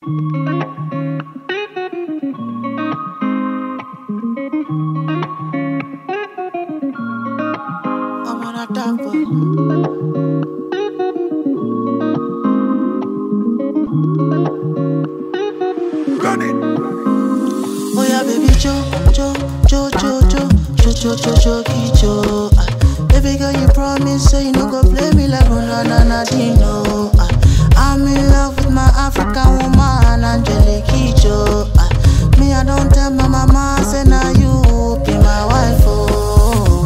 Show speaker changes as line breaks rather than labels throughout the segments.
I'm on a dark boy. Oh yeah, baby, jo, jo, jo, jo, jo, jo, jo, jo, jo, jo, jo. Ah, baby girl, you promise say you no go play me like Ronaldo Nadino. Ah, I'm in love with my African woman, Angelique Kidjo. Ah, me I don't tell my mama say now you be my wife. Oh.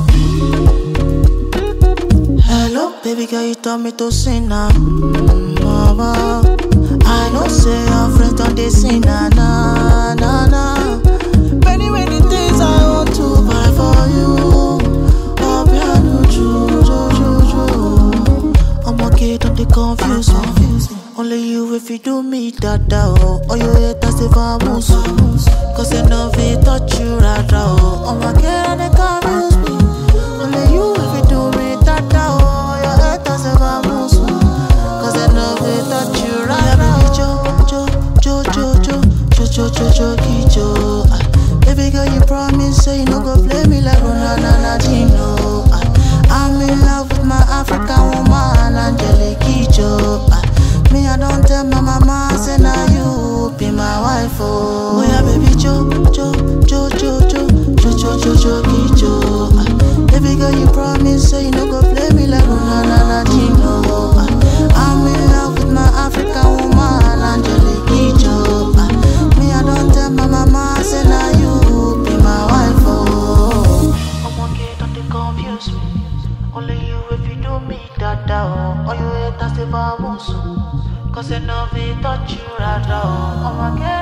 Hello, baby girl, you told me to sing now. Mm, mama. I know say your friends don't they sing na na na na. Many many things I want to buy for you. Oh, piano, ju ju ju ju. I'm okay, don't they confuse me. Only you if you do me that oh. Oh, you hate us if I move Cause I know if it touch you right oh. I'm okay, don't they confuse me. Only you if you do me that oh. You hate us if I move Cause I know if it touch you right now. Jo, jo, jo, jo, jo, jo, jo, jo, jo, jo. Ah, Baby girl, you promise say you no go play me like Ronaldo Nadino. Ah, I'm in love with my African woman, Angelique Kidjo. Ah, Me, I don't tell my mama, say now you be my wife. Oh, oh yeah, baby, jo, jo, jo, jo, jo, jo, jo, jo, jo, Kidjo. Ah, Baby girl, you promise say you no go play me like Ronaldo Nadino. Ah, I'm in love with my African woman, Angelique Kidjo. Ah, Me, I don't tell my mama, say now you be my wife. Oh, I'm okay, don't they confuse me. Only you if you do me that oh. Or you hate us if I want to. Cause I know if it touch you right oh. I'm okay,